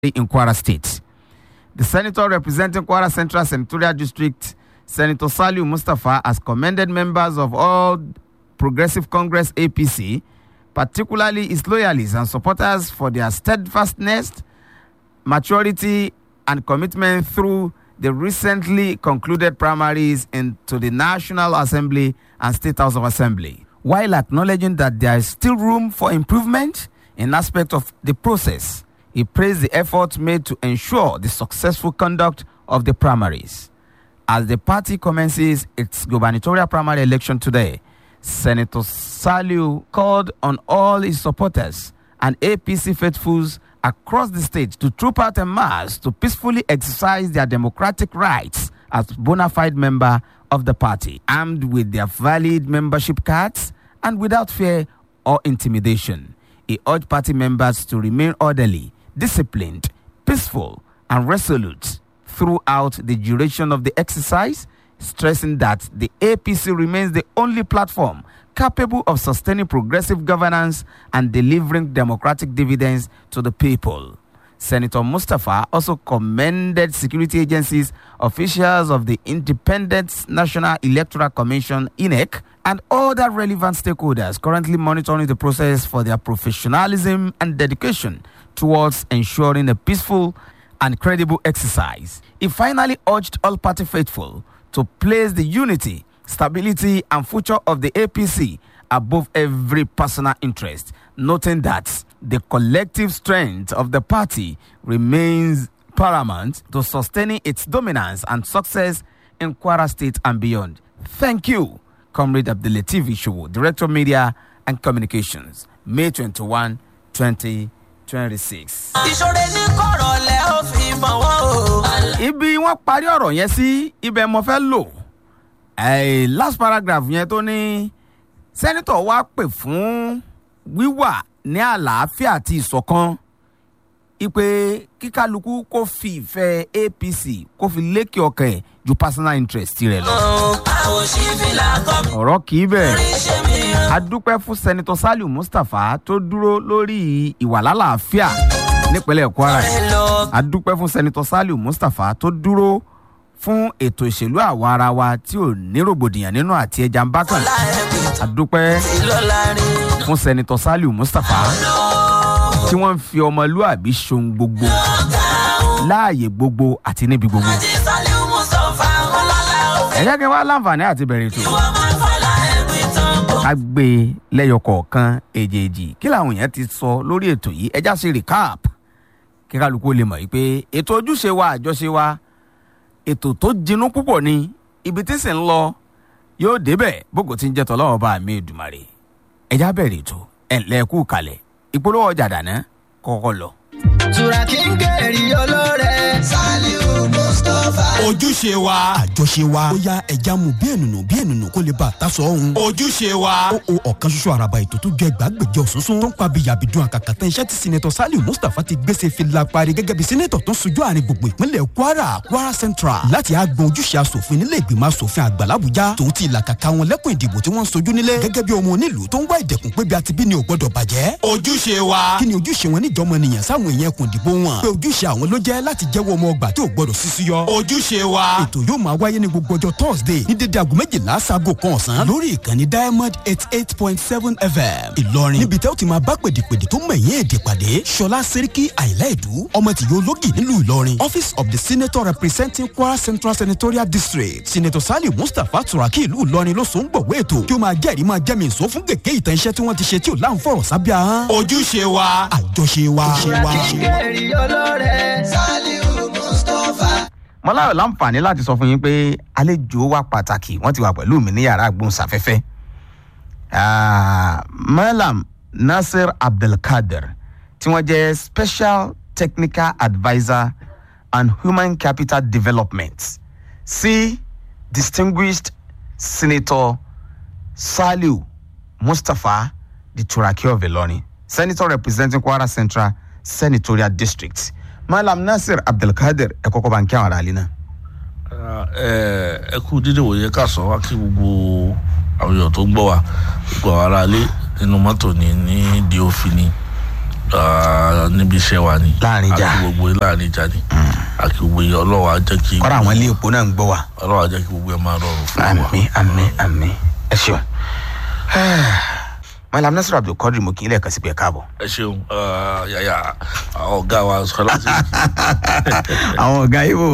in Kwara State. The senator representing Kwara Central Senatorial District, Senator Saliu Mustafa, has commended members of all Progressive Congress APC, particularly its loyalists and supporters, for their steadfastness, maturity, and commitment through the recently concluded primaries into the National Assembly and State House of Assembly, while acknowledging that there is still room for improvement in aspect of the process. He praised the efforts made to ensure the successful conduct of the primaries. As the party commences its gubernatorial primary election today, Senator Saliu called on all his supporters and APC faithfuls across the state to troop out en masse to peacefully exercise their democratic rights as bona fide member of the party, armed with their valid membership cards and without fear or intimidation. He urged party members to remain orderly, disciplined, peaceful, and resolute throughout the duration of the exercise, stressing that the APC remains the only platform capable of sustaining progressive governance and delivering democratic dividends to the people. Senator Mustafa also commended security agencies, officials of the Independent National Electoral Commission, INEC, and other relevant stakeholders currently monitoring the process for their professionalism and dedication towards ensuring a peaceful and credible exercise. He finally urged all party faithful to place the unity, stability, and future of the APC above every personal interest, noting that the collective strength of the party remains paramount to sustaining its dominance and success in Kwara State and beyond. Thank you, Comrade Abdulatif Ishowo, Director of Media and Communications, May 21, 2026. ìṣòro ní kọ̀rọ̀ lẹ́ ó fi mọ̀ wọ́n o. ibi wọn parí ọ̀rọ̀ yẹn sí ibẹ̀ mo fẹ́ lò Eh, last paragraph yẹn tó ní sẹ́nitọ̀ wá pè fún wíwà ní àlàáfíà àti ìṣọ̀kan ipe kíkálukú kó fi ìfẹ́ apc kó fi lékè ọkàn ẹ̀ ju personal interest rẹ̀ lọ. àwọn òṣìfìlà kọ́ ọ̀rọ̀ kì í bẹ̀ mi ṣe mí o. a dúpẹ́ fún sẹ́nitọ̀ saliu mustapha tó dúró lórí ìwà lálàáfíà nípínlẹ̀ kwara yìí ẹ lọ a dúpẹ́ fún sẹ́nitọ́ saliu mustapha tó dúró fún ètò ìṣèlú àwa ara wa tí ò ní rògbòdìyàn nínú àti ẹja ń bá kàn la ẹ̀gbìn a dúpẹ́ tí lọ́la rìn. fún sẹ́nitọ́ saliu mustapha tí wọ́n ń fi ọmọlúàbí ṣohun gbogbo láàyè gbogbo àti níbi gbogbo. tí sálíù mùsọ̀fà ọlọ́lá òfin. ẹ jẹ́ kí n wá láǹfààní àti bẹ̀rẹ̀ ètò wọ́n máa ń fọlá ẹ̀gbìn tán bò. ká gbé e lẹ́yọ kọ̀ọ̀kan èjèèjì kí làwọn èèyàn ti sọ lórí ètò yìí ẹjá ṣe recap kí kálukú lè mọ̀ yìí pé ètò ojúṣe wa àjọṣe wa ètò tó jinú púpọ̀ ni ibi tí sì ń lọ yóò débẹ̀ bókò tí ń jẹ́ tọ́lọ́wọ́ bá mi ìdùmarè ẹjá bẹ̀rẹ̀ ètò ẹ̀ńlẹ́kù kalẹ̀ ìpolówó ọjà dáná kọ́kọ́ lọ. tura kí n kẹ́rì olóore. sálíù mustapha. ojúṣe wa àjọṣe wa ó yá ẹja mu bí ènùnù bí ènùnù kó lè bá a ta sọ ohun. ojúṣe wa ó o ọ̀kan ṣoṣo àràbà ètò tó jẹ́ gbàgbẹ́jọ òṣùṣùn tó ń pa bí yàbìdún àkàkàtà iṣẹ́ tí sinetọ̀ saliu mustapha ti gbèsè fi la parí gẹ́gẹ́ bí sinetọ̀ tó ń sojú àárín gbogbo ìpínlẹ̀ kwara kwara central láti àgbọn ojúṣe asòfin nílé ìgbìmọ̀ asòfin àgbà làbújá tòun ti ìlàkàkà wọn lẹ́kùn ìdìbò tí wọ́n ń sojú nílé gẹ́gẹ́ bí ọmọ onílùú tó ń wá ìdẹ̀kùn pé bí a ti bí ni ò gbọ́dọ̀ bàjẹ́ ojúṣe wa kí ni ojúṣe wọn níjọmọ nìyẹn sáwọn èèyàn ẹkùn ìdìbò wọn pé ojúṣe àwọn ló jẹ́ láti jẹ́wọ́ ọmọ ọgbà tí ò gbọ́dọ̀ sísú yọ ojúṣe wa ètò yóò máa wáyé ní gbogbo ọjọ́ thursday ní dédé aago méjìlá sago kan ọ̀sán lórí ìkànnì diamond eight eight point seven fm ìlọrin níbi tẹ́ ó ti máa bá pèdèpèdè tó mẹ̀yìn èdè pàdé ṣọlá sẹ́ríkì àìlá ìdú ọmọ tìyó ológì nílùú ìlọrin office of the senator representing kwara central senatorial district senator sali mustapha turaki ìlú ìlọrin ló so ń gbọ̀wé ètò kí ó máa jẹ́rìí máa jẹ́mi ìsó fún gègé ìtàn iṣẹ́ tí wọ́n ti ṣe tí ò láǹfọ̀rọ̀ sábẹ́ ahọ́n ojúṣe wa àjọṣe wa àjọṣe wa. kẹ́rì olóore. sálíù mustapha. mo láyọ̀ láǹfààní láti sọ fún yín pé àlejò wa pàtàkì wọ́n ti wà pẹ̀lú mi ní yàrá agbóhùnsáfẹ́fẹ́ Ah, malam nasir abdulkadir tí wọ́n jẹ́ special technical adviser and human capital development sí distinguished senator saliu mustapha the turaki of ilorin senator representing kwara central senatorial district malam nasir abdulkadir ẹ kọ́kọ́ bá ń kí àwọn ará ilé náà. ẹ ẹ kú dídé wòye ká sọ wá kí gbogbo àwọn èèyàn tó ń gbọ́ wa gbogbo àwọn aráalé nínú mọ́tò ní ní di òfin ni Ah, níbi iṣẹ́ wa ni Láàrin ìjà. àti gbogbo láàrin ìjà ni àti gbogbo yẹn ọlọ́wọ́ á jẹ́ kí kọ́ra àwọn ilé epo náà ń gbọ́ wa. ọlọ́wọ́ á jẹ́ kí gbogbo ẹ̀ máa rọrùn fún wa. àmì àmì àmì ẹ ṣeun. malam nasiru abdulkadir mo kì í lẹ́ẹ̀kan sí pé ẹ káàbọ̀. ẹ ṣeun ah, yàyà àwọn ọ̀gá wa sọ láti àwọn ọ̀gá ibo.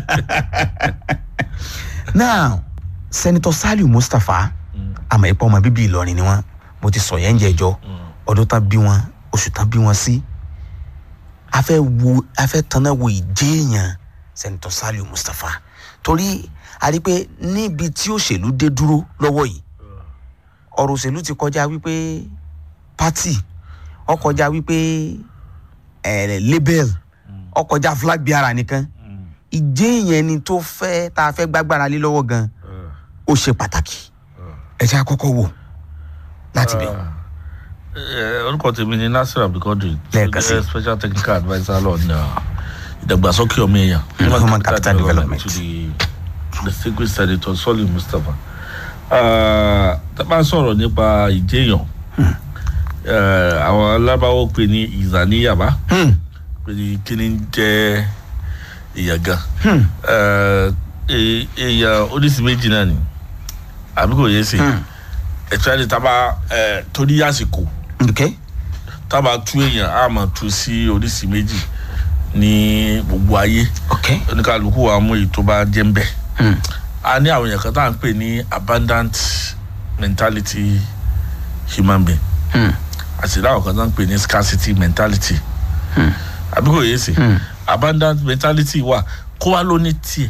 now senator saliu mustapha àmọ́ ìpọ́ ọmọ bíbí ìlọrin ni wọ́n mo ti sọ yẹn ń jẹjọ́ ọdún tán bí wọn oṣù tán bí wọn sí a fẹ́ wo a fẹ́ tanná wo ìjéèyàn senator saliu mustapha torí a rí i pé níbi tí òṣèlú dé dúró lọ́wọ́ yìí ọ̀rọ̀ òṣèlú ti kọjá wípé party ó kọjá wípé eh, label ó kọjá flag bearer nìkan ìjéèyàn ni tó fẹ́ tá a fẹ́ gbágbára lé lọ́wọ́ gan ó ṣe pàtàkì ẹ jẹ́ àkọ́kọ́ wò láti bẹ̀. Eh, orúkọ tèmi ni nasir abdulkadir Lẹ́ẹ̀kan sí. tó jẹ́ special technical adviser on uh, ìdàgbàsókè ọmọ èèyàn human capital development. to the distinguished senator soli mustapha Ah, tá a bá sọ̀rọ̀ nípa ìjéèyàn eh, àwọn alábáwọ̀ pè ní ìzàníyàbá Hmm. pé ní kí ni ń jẹ́ èèyàn gan Eh, e- èèyàn oríṣi méjì náà ni àbí kò yé sí ẹ̀tọ́ ẹni tá a bá eh, torí àsìkò ok tá a bá tú èèyàn á máa tú sí oríṣi méjì ní gbogbo ayé ok oníkàlùkù wa mú èyí tó bá jẹ́ ń bẹ̀. Hmm. a ní àwọn èèyàn kan tá à ń pè ní abundant mentality human being Hmm. àti láwọn kan tá à ń pè ní scarcity mentality àbí kò yé sí abundant mentality wà kó wá ló ní tiẹ̀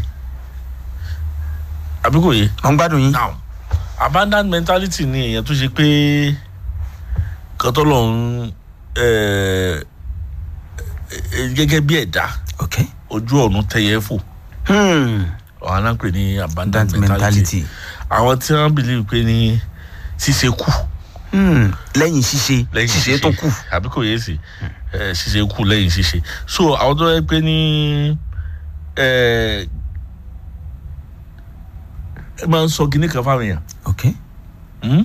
àbí kò yé mo ń gbádùn yín. now abundant mentality ni èèyàn tó ṣe pé kọ́tọ́ lọ́hún gẹ́gẹ́ bí ẹ̀dá ok ojú ọ̀run tẹ̀yẹ fò hmm. ọ̀hán náà pè ní abundant that mentality mentality àwọn tí wọ́n believe pé ní ṣíṣe kù hmm. lẹ́yìn ṣíṣe lẹ́yìn ṣíṣe tó kù. àbí kò yé sí ẹ, ṣíṣe kù lẹ́yìn ṣíṣe so àwọn tó yẹ pé ní ẹ ẹ máa ń sọ kinní kan fáwọn èèyàn ok Hmm?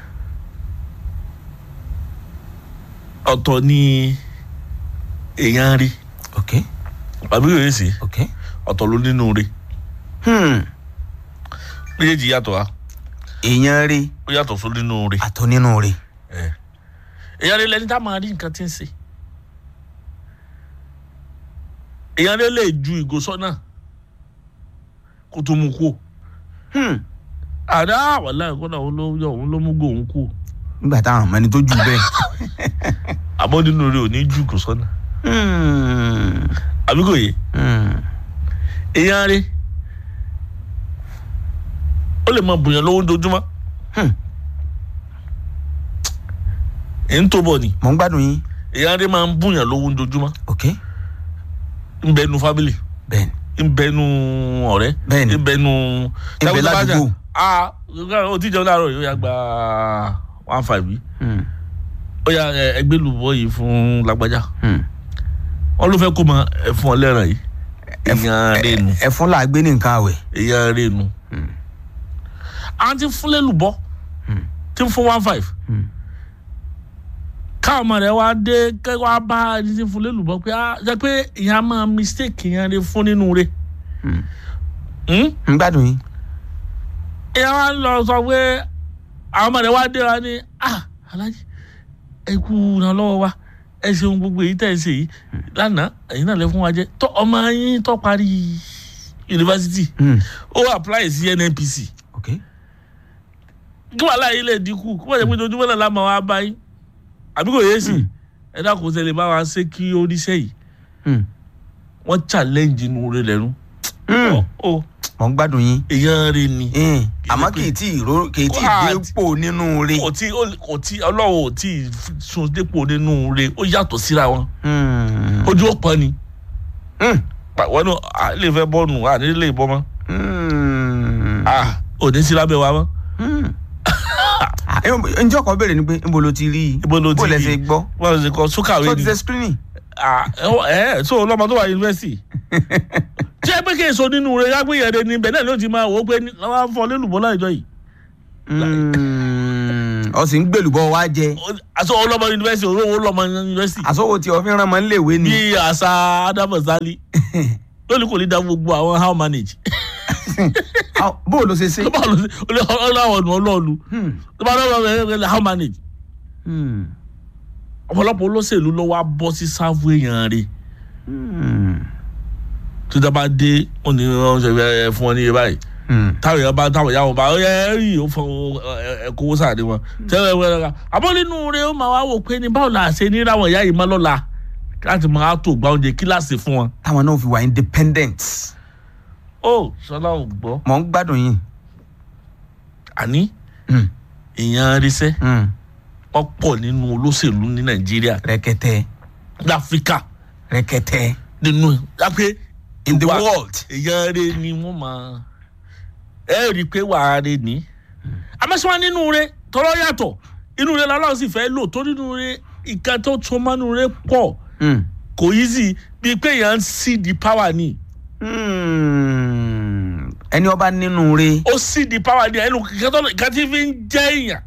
ọ̀tọ̀ ni èèyàn rí ok àbí kò yé sí ok ọ̀tọ̀ ló nínú rí hmm. méjèèjì yàtọ̀ wa èèyàn rí ó yàtọ̀ só nínú rí àtọ nínú rí. èèyàn rí lẹni tá a máa rí nǹkan tí ń ṣe èèyàn rí lè ju ìgò sọ́nà kó tó mú kú o Hmm. àdá wàhálà ìkọ́nà òun ló yọ òun ló mú gòun kú o nígbà táwọn ọmọ ẹni tó jù bẹ́ẹ̀. àmọ́ nínú rẹ̀ ò ní ju ìgò sọ́nà Hmm. àbí kò yé Hmm. èèyàn rí ó lè máa bùyàn lówó dojúmọ́ Hmm. èyí ń tó bọ̀ ni mo ń gbádùn yín. èèyàn rí máa ń bùyàn lówó dojúmọ́ ok ń bẹ nu fámìlì bẹ́ẹ̀ni ń bẹ nu ọ̀rẹ́ Bẹ́ẹ̀ni. ń bẹ nu Ń bẹ ládùúgbò. ah o ti jẹun láàárọ̀ yìí ó yà gba one five yìí Hmm. ó yà ẹ, ẹgbẹ́ lùbọ́ yìí fún lágbájá Hmm. wọn ló fẹ́ kó mọ ẹ̀fún ọlẹ́ràn yìí èèyàn rẹ̀ nu ẹ̀fún là á gbé ní nǹkan àwẹ̀. èèyàn rẹ̀ nu à ń ti fúnlẹ̀ lùbọ́ tí ń fún one five káwọn ọmọ rẹ̀ wá dé kẹ́ wá bá ẹni tí ń fúnlẹ̀ lùbọ́ pé ah jẹ́ pé ìyá máa mistake ìyẹn rẹ̀ fún nínú rẹ̀ Hmm? ń gbádùn yín. ìyá wa lọ sọ pé àwọn ọmọ rẹ̀ wá dé wa ní ah alájí ẹ kú ìrànlọ́wọ́ wa ẹ ṣeun gbogbo èyí tẹ̀ ẹ ṣe yìí lánàá ẹ̀yin náà lè fún wa jẹ́ tọ́ ọmọ yín tó parí yunifásitì Hmm. ó apply sí nnpc ok kí wàhálà yìí lè dínkù kí wọ́n jẹ́ pé ojoojúmọ́ náà lámà wá bá yín àbí kò yé sí ẹ dákun ṣe lè bá wa ṣe kí oníṣẹ́ yìí Hmm. wọ́n challenge inú rẹ̀ lẹ́nu Hmm. Ọ- ọ mo ń gbádùn yín. èèyàn rẹ̀ ni Hmm. Kì í àmọ́ ṣe pé- kì í tí ì ró kì í tí ì Wá- dépò nínú rí. kò tí kò tí ọlọ́run ò tí ì sun dépò nínú rẹ̀ ó yàtọ̀ síra wọn Hmm. ojú ó pọn ni Hmm. wọn ní à lè fẹ́ bọ́ọ̀nù à ní lè bọ́ mọ́ Hmm. à ò ní sí lábẹ́ wa mọ́ Hmm. Ah, ẹ- ǹjẹ́ ọkọ̀ béèrè ni pé níbo ló ti rí i Ibo lo ti bó lẹ rí i? ṣe gbọ́ wọ́n ṣe kọ́ sókàwé tó ni ti ṣe screening. à ẹ ẹ so ọlọ́mọ tó wà yunifásitì tí ẹ pé kí èso nínú rẹ̀ yá pé yẹ̀rẹ̀ ni bẹ́ẹ̀ náà ló ti máa wò ó pé ní- wọ́n á fọ lélùbọ́ láìjọ yìí Hmm. ọ sì ń gbèlúbọ wá jẹ aṣọ ọlọmọ yunifásitì olówó ọlọmọ yunifásitì àsọwọ tí ọfin rán mọ níléèwé ni bí àṣà adamu sali lónìí kò ní dá gbogbo àwọn how manage Ah, bó o ló ṣe ṣe. ló bá lọ sí ọlọ́wọ́ ọ̀nà ọlọ́ọ̀lù ló bá lọ́wọ́ ẹ̀ how manage Hmm. ọ̀pọ̀lọpọ̀ olóṣèlú ló wá bọ́ sí sáfù èèyàn rẹ̀ Hmm. tó dábàá dé wọn ni wọn ṣe fẹ́ fún wọn ní iye báyìí Hmm. táwọn èèyàn bá táwọn ìyá wọn bá ẹ rí ó fọ ẹ kówó sáàdé wọn tẹ́lẹ̀ wẹ́rẹ́ ká àmọ́ nínú rẹ̀ ó máa wá wò pé ní báwo la ṣe ní ráwọn ìyá yìí má lọ́la láti máa tó gba oúnjẹ kíláàsì fún wọn. táwọn náà fi wà independent ó sọlá ò gbọ́ mọ̀ ń gbádùn yín. àní Hmm. èèyàn arísẹ́ Hmm. wọ́n pọ̀ nínú olóṣèlú ní nàìjíríà rẹkẹtẹ láfíríkà rẹkẹtẹ nínú lápẹ́ in the Ìwà- world. èèyàn rẹ ni wọ́n máa ẹ rí i pé wàá rẹ ní. amẹ́sàn-án nínú rẹ tọrọ yàtọ̀ inú rẹ lọ́lọ́run sì fẹ́ lò tó nínú rẹ ìka tó tó mọ́nú rẹ pọ̀ Hmm. kò yí sí bíi pé èèyàn ń sí di power ni Hmm. ẹni ọba nínú re ó sì di power ni ẹnu ìka tí fi ń jẹ́ èèyàn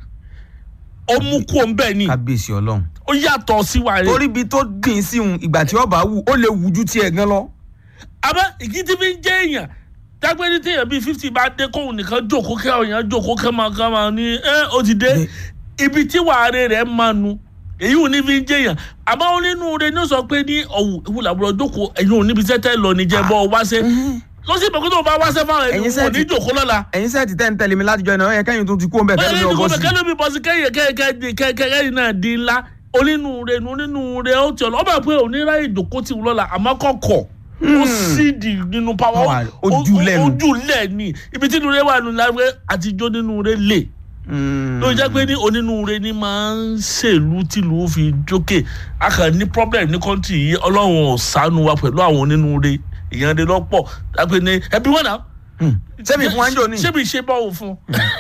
ó mú kú òun bẹ́ẹ̀ ni kábíyèsí ọlọ́run. ó yàtọ̀ sí wa rẹ torí ibi tó dín sí un ìgbà tí ọba wù ó lè wù ju tiẹ̀ gan lọ. àmọ́ ìkí tí fi ń jẹ́ èèyàn dágbé ní téèyàn bíi fifty bá dé kóhun nìkan jókòó kẹ́ ọ̀yàn jókòó kẹ́ máa kẹ́ máa ní ẹ́ ó ti dé ibi tí wàhálà rẹ̀ máa nu èyí ò ní fi ń jẹ́ èèyàn àmọ́ ó nínú rẹ̀ ní ó sọ pé ní ọ̀wù ìwú làbúrò jókòó ẹ̀yin ò níbi tẹ́tẹ́ lọ níjẹ́ bọ́ ọ wáṣẹ́ lọ sí ìbẹ̀kú tó bá wáṣẹ́ fáwọn ẹni Ẹ̀yin wọn ò ní sẹ́ẹ̀tì- jókòó lọ́la ẹ̀yin sẹ́ẹ̀tì tẹ́ ń tẹ̀lé mi látijọ́ iná ẹ̀yẹ kẹ́yìn tó ti kú ọ̀nbẹ kẹ́yìn bẹ́ẹ̀ tó ni bọ́ kò sí. kẹ́lẹ́ mi bọ́ sí kẹ́yìn kẹ́yìn náà di ńlá onínúure onínúure ó ti ọ̀nà ọba pé oníráyè ìdòkó ti wù lọ́la àmọ́ kọ̀kọ̀ ó sì di nínú pàwọ́ Wà, ojúlẹ̀ nù. ojúlẹ̀ ni ibi tí inúure wà nínú láwé àtijọ́ nínúure lè Hmm. ló jẹ́ pé ní onínúure ni máa ń ṣèlú tìlú ó fi jókè a kàn ní problem ní kọ́ńtì yìí ọlọ́run ò ṣàánú wa pẹ̀lú àwọn onínúure èèyàn rẹ lọ́pọ̀ lápẹ́ ní ẹbí wọn náà Hmm. sẹ́mi fún wájú òní. ṣé mi ṣe báwo fún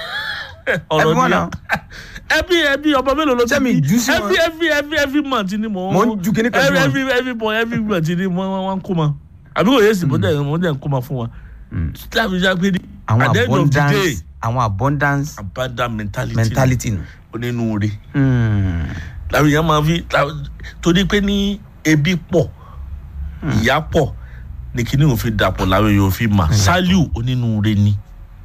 Ẹbí wọn náà. ẹbí ẹbí ọmọ mélòó ló ti Ṣé mi jù sí wọn? every every every every month ni mo Mo ń ju kinní kan sí every wọn. every every boy every month ni mo wọn kó ma àbí kò yé sí mo dẹ̀ mo dẹ̀ ń kó ma fún wa láti já pé ní àwọn at the end of the day abundance àwọn abundance abandon mentality mentality nù. onínúure Hmm. làwọn èèyàn máa fi la- torí pé ní ebi pọ̀ ìyá pọ̀ ní kíní òfin dàpọ̀ làwọn èèyàn òfin mà sálíù onínúure ni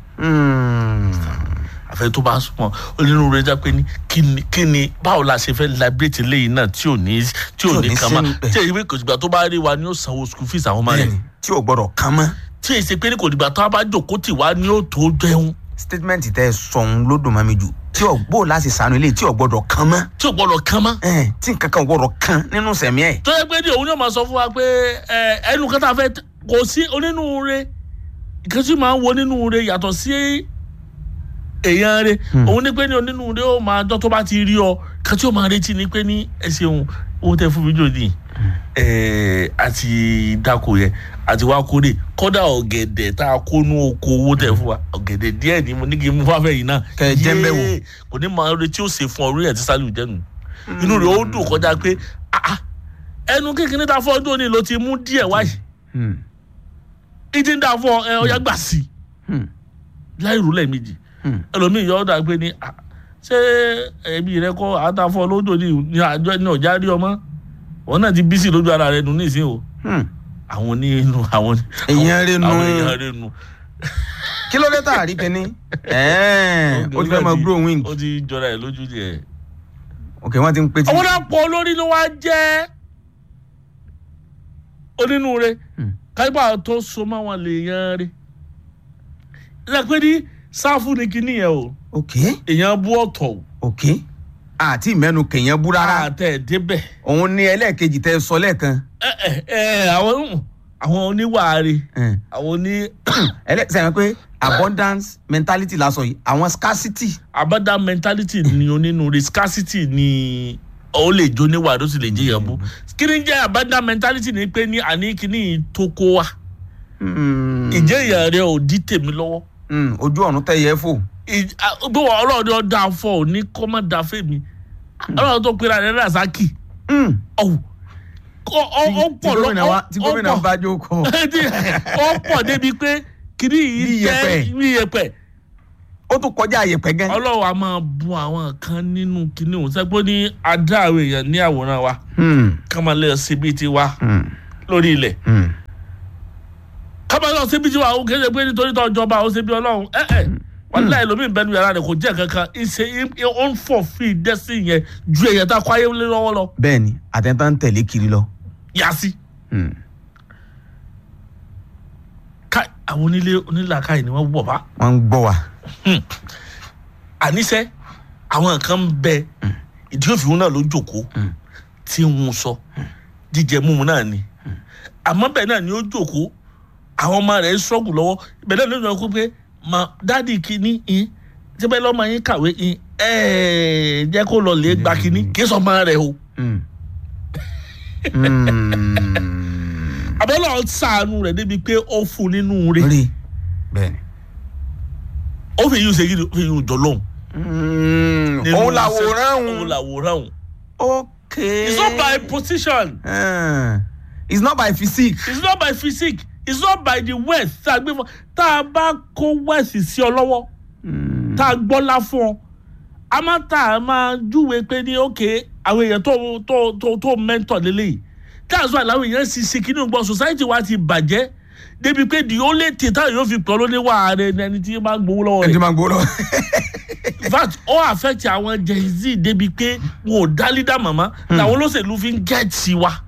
Hmm. àfẹ tó bá súnmọ́ onínúure já pé ní kíni kíni báwo la ṣe fẹ́ liberate léyìn náà tí ò ní tí ò ní kan mọ́ sínú- tí èyí pé kò dìgbà tó bá rí wa ni ó sanwó school fees àwọn ọmọ rẹ̀ bẹ́ẹ̀ni tí o gbọ́dọ̀ kán mọ́. tí èyí ṣe pé ní kò dìgbà tó bá jókòó tì wá ni ó tó jẹun statement tẹ sọ̀hún ló dùn mọ́ mi jù tí o bó láti sànú ilé tí o gbọ́dọ̀ kán mọ́. tí ò gbọdọ̀ kan mọ́. Ẹn, tí nǹkan kan gbọ́dọ̀ kán nínú sẹ̀mí ẹ̀. tó yẹ pé ní òun yóò máa sọ fún wa pé ẹ, ẹnu kan tá a fẹ́ t- kò sí onínúure ìkan tí máa ń wo onínúure yàtọ̀ sí èèyàn rẹ òun ní pé ní onínúure ó máa dán tó bá ti rí ọ kan tí ó máa retí ni pé ní ẹ ṣeun owó tẹ fún mi jòdì ẹ àti dáko yẹ àti wá kórè kódà ọ̀gẹ̀dẹ̀ tá a kó nú oko owó tẹ fún wa ọ̀gẹ̀dẹ̀ díẹ̀ ni mo ní kí n mú fáfẹ́ yìí náà Kẹ́ ẹ jẹ́ ń bẹ̀ wò. Yéé, kò ní máa retí ó ṣe fún ọ orí ẹ̀ tí sálíù jẹ́nu inú rẹ̀ ó dùn kọjá pé ah, ah, ẹnu kékeré ta fọ́ ọdún òní ló ti mú díẹ̀ wáyé Hmm. ìdí ń dà fọ ẹ ọyá gbà sí Hmm. láì rú lẹ́ẹ̀mejì Hmm. ẹlòmíì yọ ọ́ dà pé ní ah, ṣé ẹbí rẹ kọ́ àtàfọ́ lódò ní ní àjọ ní ọ̀já rí ọmọ wọn náà ti bí sí lójú ara rẹ nù nísìnyí o Hmm. àwọn onínú àwọn Èèyàn rẹ̀ nù. àwọn èèyàn rẹ nù. kí ló dé tá a rí kíní. Ẹ̀ẹ́n, ó ti fẹ́ mọ grow wing. ó ti jọra ẹ lójú díẹ̀. ok wọ́n ti ń pè tí. àwọn náà pọ̀ lórí ló wá jẹ́ onínúure Hmm. káyipá tó so mọ́ wọn lè yan rí ẹ pé ní sáfù ní kinní yẹn o ok èèyàn bú ọ̀tọ̀ o ok àti ìmẹ́nu kèèyàn bú rárá àtẹ̀ débẹ̀ òun ní ẹlẹ́ẹ̀kejì tẹ sọ lẹ́ẹ̀kan. ẹ ẹ ẹ àwọn àwọn oníwàárí Ẹn. àwọn oní ẹlẹ́sìn pé abundance mentality la sọ yìí àwọn scarcity. abada mentality ni onínúure scarcity ni ó lè jó níwàárí ó sì lè jẹ́ yẹn bú kí ni jẹ́ abada mentality ni pé ní àní kíní tó kó wa Hmm. ìjẹ́ ìyá rẹ ò dí tèmi lọ́wọ́. Hmm, ojú ọ̀run tẹ yẹ fò. bí wọn ọlọ́run ni wọ́n dá fọ́ ò ní kọ́ má dá fèmí ọlọ́run tó pera rẹ̀ rasaki Hmm. ọ̀hún ó ó tí pọ̀ gómìnà wa tí gómìnà ó bá jókòó. pọ̀ ó pọ̀ débi pé kiri Bí yìí iyẹ̀pẹ̀. jẹ́ bí iyẹ̀pẹ̀ ó ó tún kọjá àyèpẹ̀ gan. ọlọ́run a máa bu àwọn kan nínú kinní òun sẹ́gbọ́n ní adá àwọn èèyàn ní àwòrán wa Hmm, ká máa lè síbi tiwa hmm, lórí ilẹ̀ hmm. ká máa lọ síbi tiwa ó kéde pé nítorí tó jọba ó ṣe bí ọlọ́run ẹ ẹ wọn láì lómi ìbẹnu yàrá rẹ kò jẹ́ kankan ìṣe ó ń fọ̀ fi dẹ́sí yẹn ju èèyàn tá a kọ́ ayé lé lọ́wọ́ lọ bẹ́ẹ̀ni àtẹ̀ntà ń tẹ̀lé kiri lọ. yá sí. Hmm. ká àwọn onílé onílàkàyè ni wọ́n wọ̀ bá wọ́n ń gbọ́ wa. àníṣe àwọn nǹkan ń bẹ ìdí òfin náà ló jókòó tí ń sọ jíjẹ mímu náà ni àmọ́ bẹ́ẹ̀ náà ni ó jókòó àwọn ọmọ rẹ̀ ń ṣọ́gù lọ́wọ́ bẹ́ẹ̀ náà ló ń sọ pé mà dáàdì kìíní in tí bẹ́ẹ̀ lọ́mọ yín kàwé in ẹ̀ẹ́ jẹ́ kó lọ lè gba kìíní kí sọ ọmọ rẹ̀ o Hmm. Hmm. àbọ̀lọ́ sàánú rẹ̀ débi pé ó fún nínú rẹ̀ rí bẹ́ẹ̀ni. ó fi yín ṣe kí ni ó fi yín jọ lóhùn. Hmm. nínú òun iṣẹ́- làwòrán òun òun. làwòrán òun. okay. it's not by position. Hmm. it's not by physique. it's not by physique it's not by the wealth tá a gbé fún tá a bá kó wealth sí ọ lọ́wọ́ tá a gbọ́lá fún ọ a máa tá a máa júwe pé ní òkè àwọn èèyàn tó tó tó tó mentor lélẹ́yìí that's why làwọn èèyàn sì ṣe kínní gbọ́ society wa ti bàjẹ́ débi pé the only thing táwọn yóò fi pọ̀ lóní wà rẹ ni ẹni tí máa ń gbowó lọ́wọ́ ẹni tí rẹ̀ máa ń gbó lọ. in fact ó affect àwọn gen z débi pé wọn ò dá lídà màmá làwọn olóṣèlú fi ń gẹ̀ẹ́tì wa